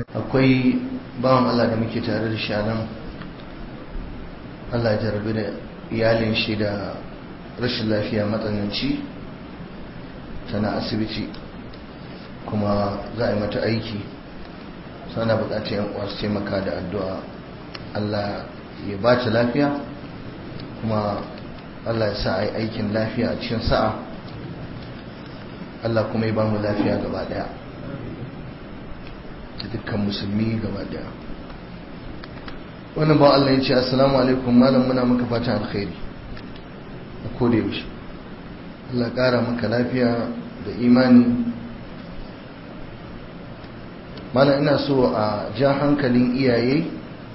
akwai bawan Allah da muke tare da shanan Allah ya jarabi da iyalin shi da rashin lafiya matsananci tana asibiti kuma za a yi mata aiki sana bukatar yan uwa su taimaka da addu'a Allah ya ba ta lafiya kuma Allah ya sa a yi aikin lafiya a cikin sa'a Allah kuma ya ba mu lafiya gaba daya da dukkan musulmi gaba daya wannan ba Allah ya ce assalamu alaikum malam muna maka fata alkhairi a koda yaushe Allah kara maka lafiya da imani malam ina so a ja hankalin iyaye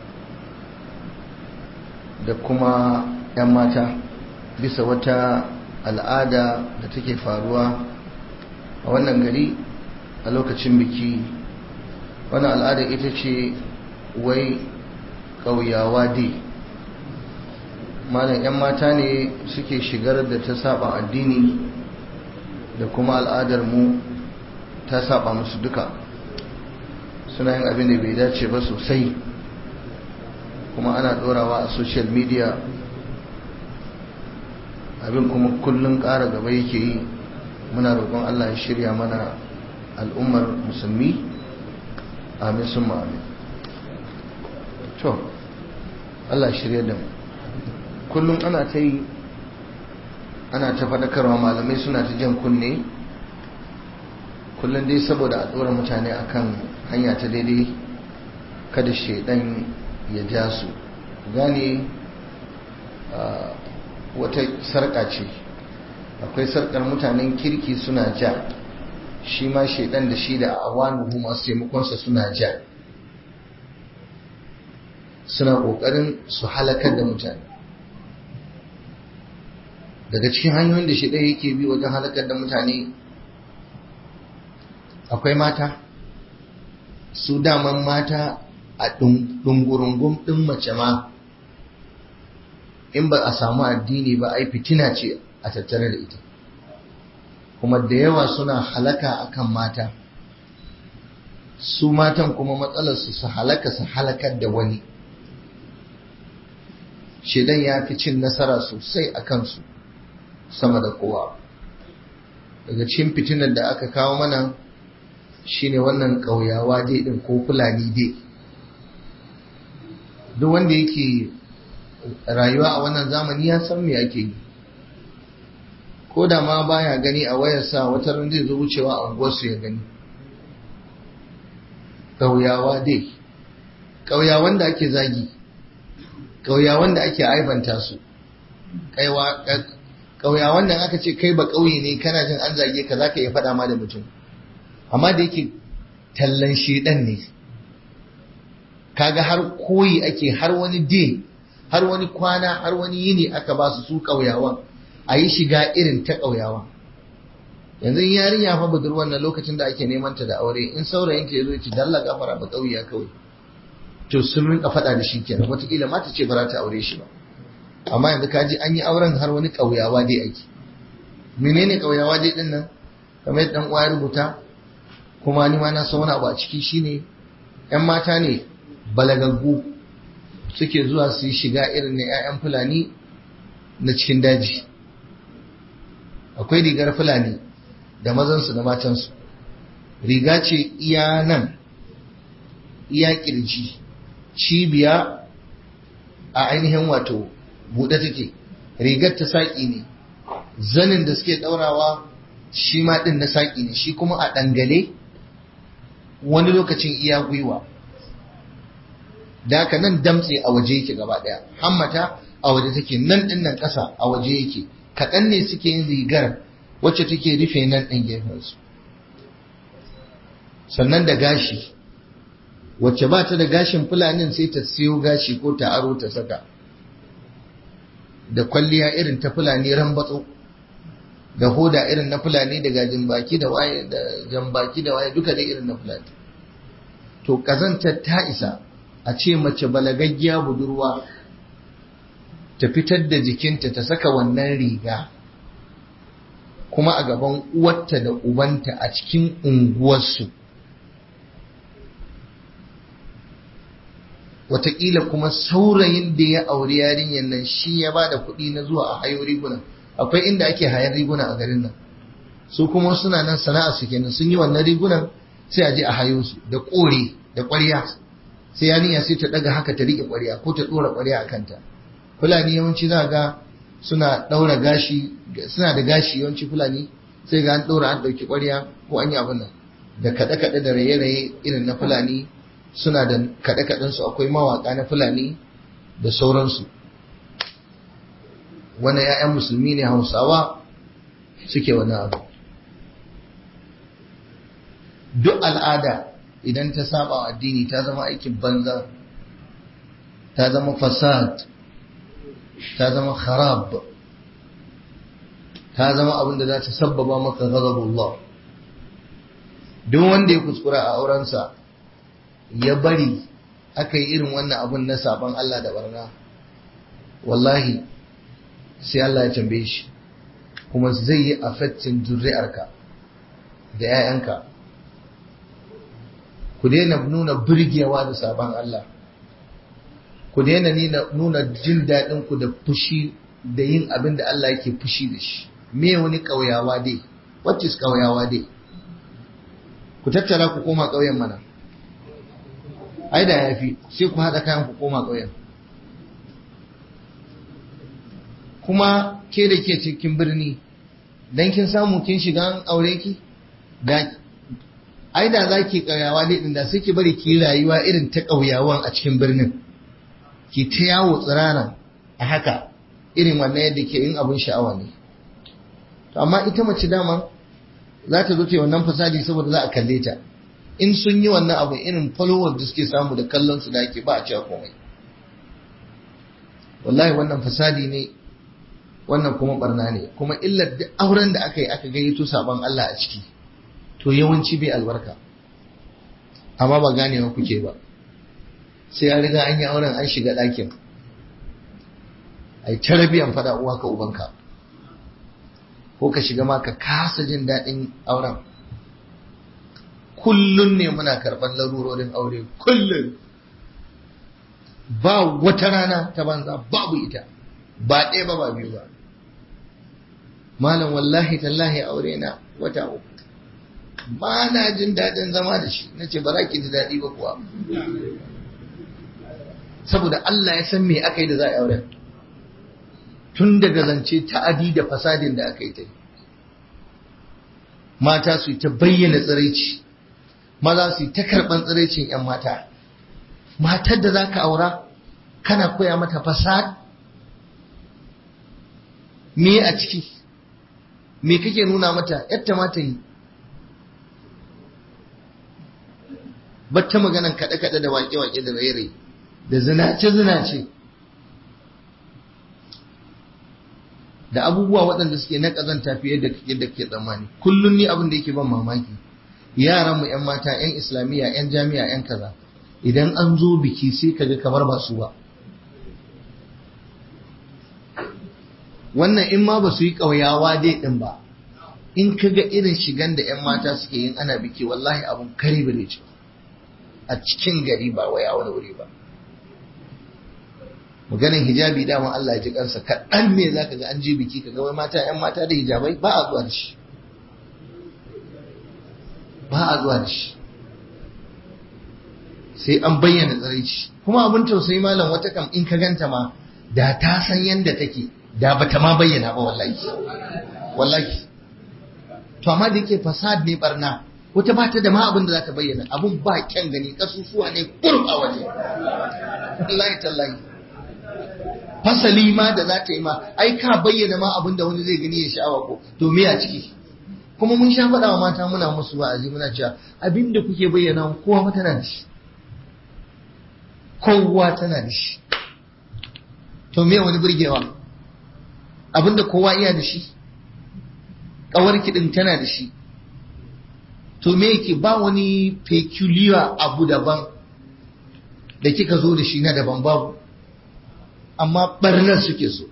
da kuma 'yan mata bisa wata al'ada da take faruwa a wannan gari a lokacin biki wannan al'ada ita ce wai ƙauyawa dai malam 'yan mata ne suke shigar da ta saba addini da kuma al'adar mu ta saba musu duka suna yin abin da bai dace ba sosai kuma ana ɗorawa a social media abin kuma kullum ƙara gaba yake yi muna roƙon Allah ya shirya mana al'ummar musulmi amin sun amin to Allah shirya da mu kullum ana ta yi ana ta faɗakarwa malamai suna ta jan kunne kullum dai saboda a ɗora mutane akan hanya ta daidai kada shaidan ya ja su gane wata sarƙa ce akwai sarƙar mutanen kirki suna ja shi ma shaidan da shi da awanuhu masu taimakonsa suna ja suna ƙoƙarin su halakar da mutane daga cikin hanyoyin da shaidan yake bi wajen halakar da mutane akwai mata su daman mata a ɗungurungun ɗin mace ma in ba a samu addini ba ai fitina ce a tattare da ita kuma da yawa suna halaka akan mata su matan kuma matsalarsu su halaka su halakar da wani shedan ya fi cin nasara sosai a kansu sama da kowa daga cikin fitinar da aka kawo mana shine wannan ƙauyawa dai ɗin ko fulani dai duk wanda yake rayuwa a wannan zamani ya san me ake yi ko da ma baya gani a wayarsa wata ran zai zo wucewa a unguwarsu ya gani ƙauyawa dai ƙauyawan da ake zagi ƙauyawan da ake aibanta su ƙauyawan da aka ce kai ba ƙauye ne kana jin an zage ka zaka iya faɗa ma da mutum amma da yake tallan shedan ne kaga har koyi ake har wani day har wani kwana har wani yini aka ba su su ƙauyawan a yi shiga irin ta ƙauyawa yanzu yarinya fa budurwar na lokacin da ake neman ta da aure in saurayin ta yazo ci dalla gafara ba ƙauya kawai to sun rinka faɗa da shi kenan wataƙila ma ta ce ba za ta aure shi ba amma yanzu ka ji an yi auren har wani ƙauyawa dai ake menene ƙauyawa dai din nan kamar yadda uwa ya rubuta kuma ni ma na san wani abu a ciki shine yan mata ne balagaggu suke zuwa su yi shiga irin na 'ya'yan fulani na cikin daji akwai rigar fulani da mazansu da matansu riga ce iya nan iya kirji cibiya a ainihin wato buɗe take rigar ta saƙi ne zanin da suke ɗaurawa shi ma ɗin na saƙi ne shi kuma a ɗangale wani lokacin iya gwiwa da haka nan damtse a waje yake gaba daya hammata a waje take nan din nan ƙasa a waje yake kaɗan ne suke yin rigar wacce take rufe nan ɗin gefensu sannan da gashi wacce ba ta da gashin fulanin sai ta siyo gashi ko ta aro ta saka da kwalliya irin ta fulani rambatso da hoda irin na fulani da gajin baki da waye da jan baki da waye duka dai irin na fulani to kazantar ta isa a ce mace balagaggiya budurwa ta fitar da jikinta ta saka wannan riga kuma a gaban uwarta da ubanta a cikin unguwarsu wataƙila kuma saurayin da ya auri yarinyar nan shi ya ba da kuɗi na zuwa a hayo riguna akwai inda ake hayar riguna a garin nan su kuma suna nan sana'a su kenan sun yi wannan rigunan sai a je a hayo su da ƙore da ƙwarya sai yarinya sai ta ɗaga haka ta riƙe ƙwarya ko ta ɗora ƙwarya a kanta fulani yawanci za ga suna ɗaura gashi suna da gashi yawanci fulani sai ga an ɗaura an ɗauki ƙwarya ko an yi abin nan da kaɗe-kaɗe da raye-raye irin na fulani suna da kaɗe-kaɗensu akwai mawaƙa na fulani da sauransu wani 'ya'yan musulmi ne hausawa suke wani abu duk al'ada idan ta saba wa addini ta zama aikin banza ta zama fasad ta zama kharab ta zama abin da za ta sabbaba maka ghadabullah duk wanda ya kuskura a aurensa ya bari aka yi irin wannan abun na saban Allah da barna wallahi sai Allah ya tambaye shi kuma zai yi affecting zuri'arka da 'ya'yanka ku daina nuna burgewa da sabon Allah ku daina nuna jin daɗin ku da fushi da yin abin da Allah yake fushi da shi me wani ƙauyawa dai what is ƙauyawa dai ku tattara ku koma ƙauyen mana ai da yafi sai ku haɗa kayan ku koma ƙauyen kuma ke da ke cikin birni dan kin samu kin shiga an aure ki da ai da za ki ƙauyawa ne ɗin da sai ki bari ki rayuwa irin ta ƙauyawan a cikin birnin ki ta yawo tsirana a haka irin wannan yadda ke yin abin sha'awa ne amma ita mace dama za ta zo ta yi wannan fasadi saboda za a kalle ta in sun yi wannan abu irin followers da suke samu da kallon su da ake ba a cewa komai wallahi wannan fasadi ne wannan kuma barna ne kuma illar duk auren da aka yi aka gayyato sabon Allah a ciki to yawanci bai albarka amma ba ganewa kuke ba sai ya riga an yi auren an shiga ɗakin ai tarabiyan fada uwa ka ubanka ko ka shiga ma ka kasa jin daɗin auren kullun ne muna karɓar larurorin aure kullun ba wata rana ta banza babu ita ba ɗaya ba ba biyu ba malam wallahi tallahi aure na wata uku ba na jin daɗin zama da shi na ce ba za ki ji daɗi ba kuwa saboda Allah ya san me aka yi da za a aure tun daga zance ta'adi da fasadin da aka yi ta mata su yi ta bayyana tsiraici maza su yi ta karɓan tsiraicin 'yan mata matar da za ka aura kana koya mata fasad me a ciki me kake nuna mata yadda mata yi batta maganan kaɗe-kaɗe da waƙe-waƙe da raye da zinace-zinace da abubuwa waɗanda suke na ƙazanta fiye da yadda ke tsammani kullum ni abin da yake ban mamaki yaran mu yan mata yan islamiyya yan jami'a yan kaza idan an zo biki sai kaga kamar ba su ba wannan in ma ba su yi ƙauyawa dai ɗin ba in kaga irin shigan da yan mata suke yin ana biki wallahi abun kare bare ce a cikin gari ba waya wani wuri ba maganin hijabi dama Allah ya ji kansa kaɗan ne za ka ga an je biki ka ga wai mata ‘yan mata da hijabai ba a zuwa da shi ba a zuwa da shi sai an bayyana tsaraici kuma abin tausayi malam wata kam in ka ganta ma da ta san yadda take da bata ma bayyana ba wallahi wallahi to amma da yake fasad ne barna wata ba ta da ma abin da za ta bayyana abun ba kyan gani kasusuwa ne kurum a waje wallahi tallahi fasali ma da za ta yi ma ai ka bayyana ma abin da wani zai gani ya sha'awa ko to me a ciki kuma mun sha faɗa wa mata muna musu wa'azi muna cewa abin da kuke bayyana kowa ma tana da shi kowa tana da shi to me wani burgewa abin da kowa iya da shi ƙawar kiɗin tana da shi to me yake ba wani peculiar abu daban da kika zo da shi na daban babu amma barnar suke so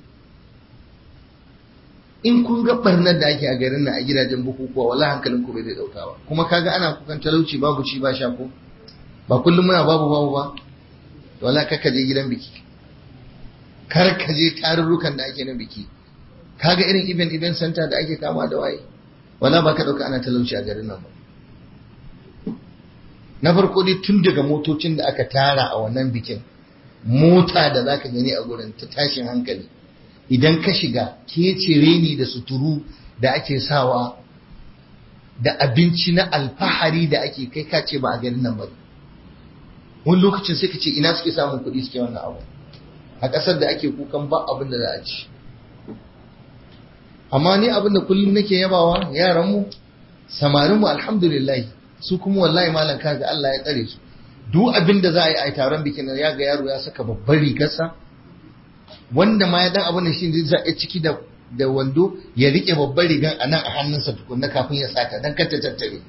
in kun ga barnar da ake a garin nan a gidajen bukukuwa wala hankalin ku bai zai dauka ba kuma kaga ana kukan talauci babu ci ba sha ko ba kullum muna babu babu ba wala ka je gidan biki kar ka je tarurrukan da ake na biki kaga irin event event center da ake kama da waye wala ba ka dauka ana talauci a garin nan ba na farko dai tun daga motocin da aka tara a wannan bikin mota da zaka gani a gurin ta tashin hankali idan ka shiga kecere ni da suturu da ake sawa da abinci na alfahari da ake kai ka ce ba a garin nan ba wani lokacin sai ka ce ina suke samun kuɗi suke wannan abu a ƙasar da ake kukan ba abin da za a ci amma ni abin da kullum nake yabawa yaranmu samarinmu alhamdulillah su kuma wallahi malam kaga Allah ya tsare su duk abin da za a yi a taron bikin nan ya ga yaro ya saka babbar rigarsa wanda ma ya dan abin da shi zai a ciki da da wando ya rike babbar rigan a nan a hannunsa tukunna kafin ya sata dan kar ta tattare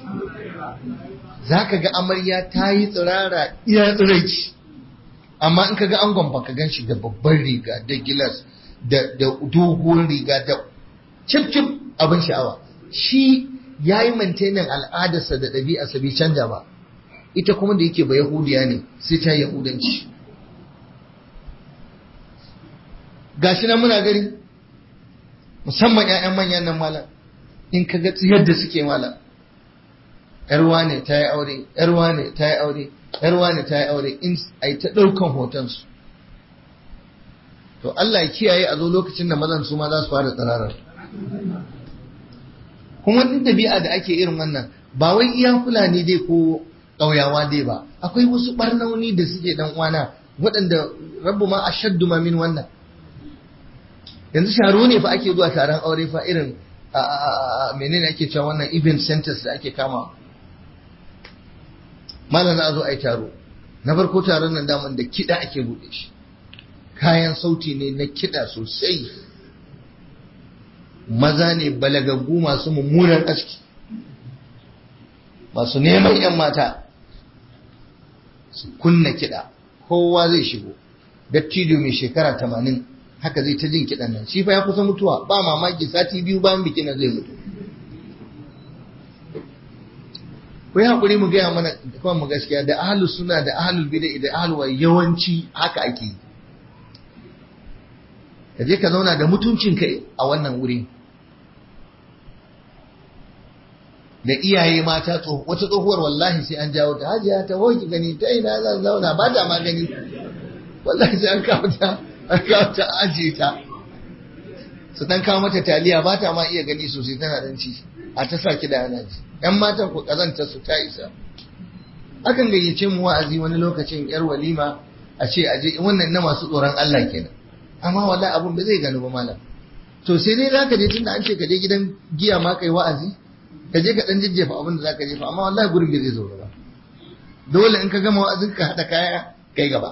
zaka ga amarya ta yi tsirara iya tsiraici amma in ka ga angon ba ka gan shi da babbar riga da gilas da da doguwar riga da cip cip abin sha'awa shi ya yi mantenin al'adarsa da ɗabi'arsa bai canja ba ita kuma da yake ba yahudiya ne sai ta yahudanci gashi nan muna gari musamman 'ya'yan manyan nan malam in ka ga yadda suke malam yarwa ne ta yi aure yarwa ne ta yi aure yarwa ne ta yi aure in a yi ta ɗaukan hotonsu to Allah ya kiyaye a zo lokacin da mazan su ma za su fara tsirarar kuma duk ɗabi'a da ake irin wannan ba wai iya fulani dai ko ƙauyawa dai ba akwai wasu ɓarnauni da suke dan uwana waɗanda rabu ma ashaddu ma min wannan yanzu sharo ne fa ake zuwa taron aure fa irin menene ake cewa wannan event centers da ake kama malam za a zo a yi taro na farko taron nan daman da kiɗa ake buɗe shi kayan sauti ne na kiɗa sosai maza ne balagaggu masu mummunan aski masu neman 'yan mata su kunna kiɗa kowa zai shigo dattijo mai shekara tamanin haka zai ta jin kiɗan nan shi fa ya kusa mutuwa ba mamaki sati biyu bayan bikin nan zai mutu ku yi haƙuri mu gaya mana kawai mu gaskiya da ahalus suna da ahalul bida da ahalwa yawanci haka ake yi ka je ka zauna da mutuncinka a wannan wuri da iyaye mata wata tsohuwar wallahi sai an jawo ta hajiya ta hoki gani ta ina zan zauna ba ta ma gani wallahi sai an kawo ta an kawo ta ajiye ta su dan kawo mata taliya ba ta ma iya gani sosai tana dan ci a ta sa ki da yana ji yan matan ku kazanta su ta isa akan gayyace mu wa'azi wani lokacin yar walima a ce aje wannan na masu tsoron Allah kenan amma wallahi abun ba zai gano ba malam to sai dai zaka je tunda an ce ka je gidan giya ma kai wa'azi ka je ka dan jajjefa abin da zaka jefa amma wallahi gurin bai zai zo ba dole in ka gama wa'azin ka hada kaya kai gaba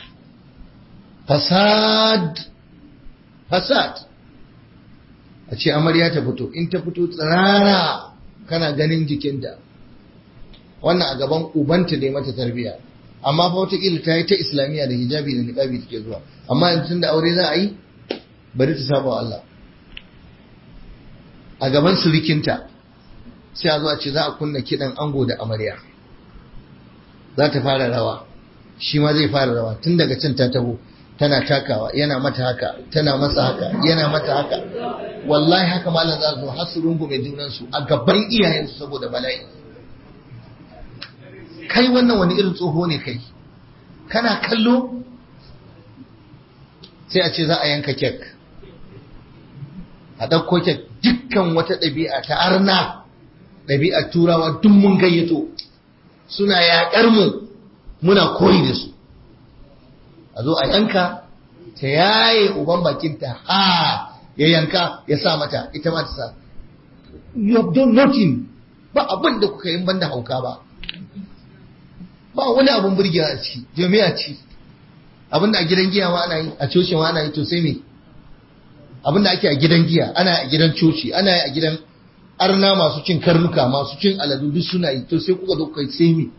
fasad fasad a ce amarya ta fito in ta fito tsirara kana ganin jikinta wannan a gaban ubanta ne mata tarbiya amma fa wataƙila ta yi ta islamiyya da hijabi da niqabi take zuwa amma yanzu da aure za a yi bari ta saba wa Allah a gaban surikinta sai a zo a ce za a kunna kiɗan ango da amarya za ta fara rawa shi ma zai fara rawa tun daga can ta taho tana takawa yana mata haka tana masa haka yana mata haka wallahi haka malam za su zo har su rungume junansu a gaban iyayensu saboda bala'i kai wannan wani irin tsoho ne kai kana kallo sai a ce za a yanka kek a ɗauko kek dukkan wata ɗabi'a ta arna ɗabi'a turawa duk mun gayyato suna yaƙar mu muna koyi da su a zo a yanka ta yaye uban bakinta ha ya yanka ya sa mata ita ma ta sa you have done nothing ba abin da kuka yi banda hauka ba ba wani abin burgewa a ciki jami'a ci abin da a gidan giya ma ana yi a coci ma ana yi to sai me abin da ake a gidan giya ana yi a gidan coci ana yi a gidan arna masu cin karnuka masu cin aladu duk suna yi to sai kuka zo kai sai me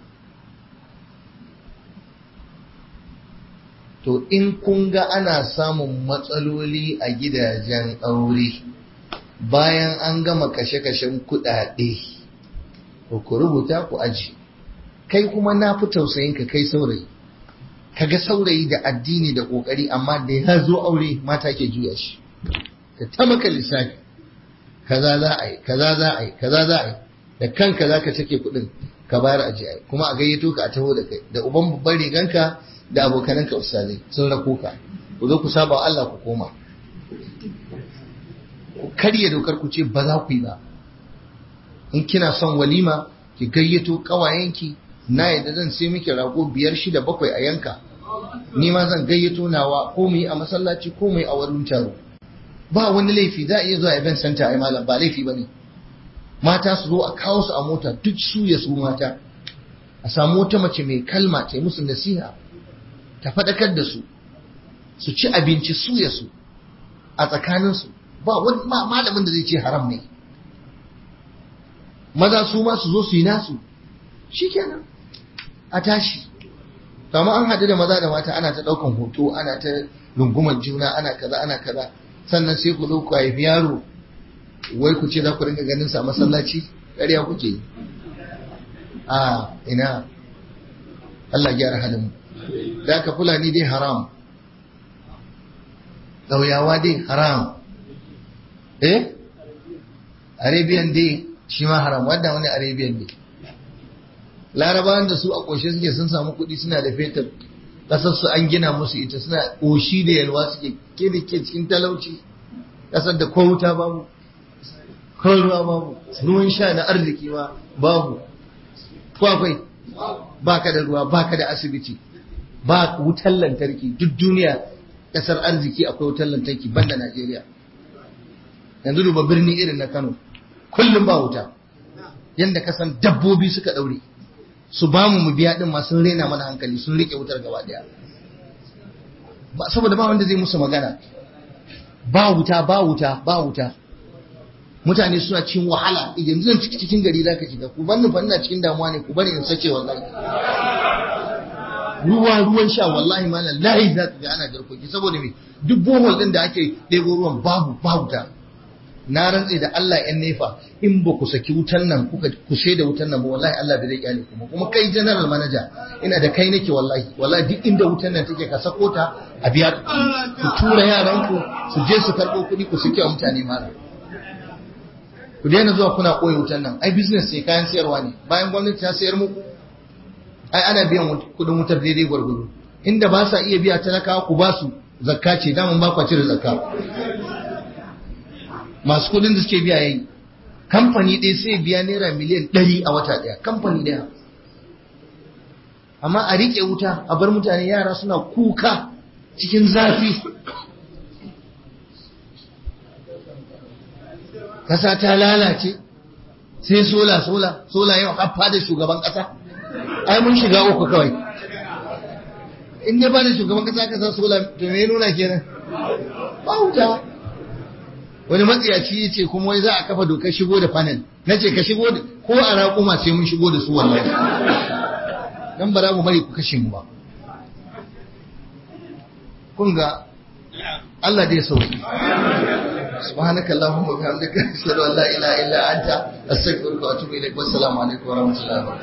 to in kun ga ana samun matsaloli a gidajen aure bayan an gama kashe-kashen kuɗaɗe ku rubuta ku aji kai kuma na fi tausayin ka kai saurayi kaga saurayi da addini da kokari amma da ya zo aure mata ke juya shi ka ta maka lissafi kaza za a yi kaza za a yi kaza za a yi da kanka za ka cike kuɗin ka bayar a jiya kuma a gayyato ka a taho da kai da uban babban riganka da abokananka ustazai sun rako ka ku zo ku saba wa Allah ku koma ku karya dokar ku ce ba za ku yi ba in kina son walima ki gayyato kawayenki na yadda zan sai miki rago biyar shida bakwai a yanka ni ma zan gayyato nawa ko mu yi a masallaci ko mu yi a wurin taro ba wani laifi za a iya zuwa event center ai malam ba laifi bane mata su zo a kawo su a mota duk su ya su mata a samu wata mace mai kalma ta yi musu nasiha ta faɗakar da su su ci abinci su ya su a tsakaninsu ba wani malamin da zai ce haram ne maza su ma su zo su yi nasu shikenan a tashi kama an haɗu da maza da mata ana ta ɗaukan hoto ana ta rungumar juna ana kaza ana kaza sannan sai ku zo ku haifi yaro wai ku ce za ku ringa ganin sa masallaci ƙarya kuke yi a ina Allah gyara halin da aka fulani dai haram ƙauyawa dai haram eh arabian dai shi ma haram wadda wani arabian dai larabawan da su a ƙoshe suke sun samu kuɗi suna da fetur ƙasar su an gina musu ita suna ƙoshi da yalwa suke ke da ke cikin talauci ƙasar da ko wuta babu ko ruwa babu ruwan sha na arziki ma babu ko akwai baka da ruwa baka da asibiti ba wutar lantarki duk duniya ƙasar arziki akwai wutar lantarki banda Najeriya yanzu duba birni irin na Kano kullum ba wuta yanda kasan dabbobi suka daure su ba mu mu biya din ma sun rena mana hankali sun rike wutar gaba daya ba saboda ba wanda zai musu magana ba wuta ba wuta ba wuta mutane suna cikin wahala yanzu zan ciki cikin gari zaka shiga ku banni fa ina cikin damuwa ne ku bari in sace wallahi ruwa ruwan sha wallahi malam lahi za ka ga ana jarkoki saboda me duk bohol din da ake ɗebo ruwan babu ba wuta na rantse da Allah ‘yan nefa in ba ku saki wutan nan kuka ku da wutan nan ba wallahi Allah bai zai kyale kuma kuma kai general manager ina da kai nake wallahi wallahi duk inda wutan nan take ka sako ta a biya ku tura yaran ku su je su karɓo kuɗi ku sake mutane mara ku daina zuwa kuna ɓoye wutan nan ai business sai kayan sayarwa ne bayan gwamnati ta sayar muku ai ana biyan kuɗin wutar daidai gwargwado inda ba sa iya biya talakawa ku ba su zakka ce daman ba kwa cire zakka masu kudin da suke biya yayi kamfani ɗaya sai biya naira miliyan ɗari a wata ɗaya kamfani ɗaya amma a riƙe wuta a bar mutane yara suna kuka cikin zafi ƙasa ta lalace sai sola sola sola yau haffa da shugaban ƙasa ai mun shiga uku kawai in dai ba da shugaban ƙasa ka san sola to me nuna kenan ba wuta wani matsiyaci ya ce kuma wai za a kafa dokar shigo da panel na ce ka shigo da ko a raƙuma sai mun shigo da su wallahi dan ba za mu bari ku kashe mu ba kun ga Allah dai sauki subhanaka allahumma wa bihamdika ashhadu an la ilaha illa anta astaghfiruka wa atubu ilaik wassalamu alaikum wa rahmatullahi wa barakatuh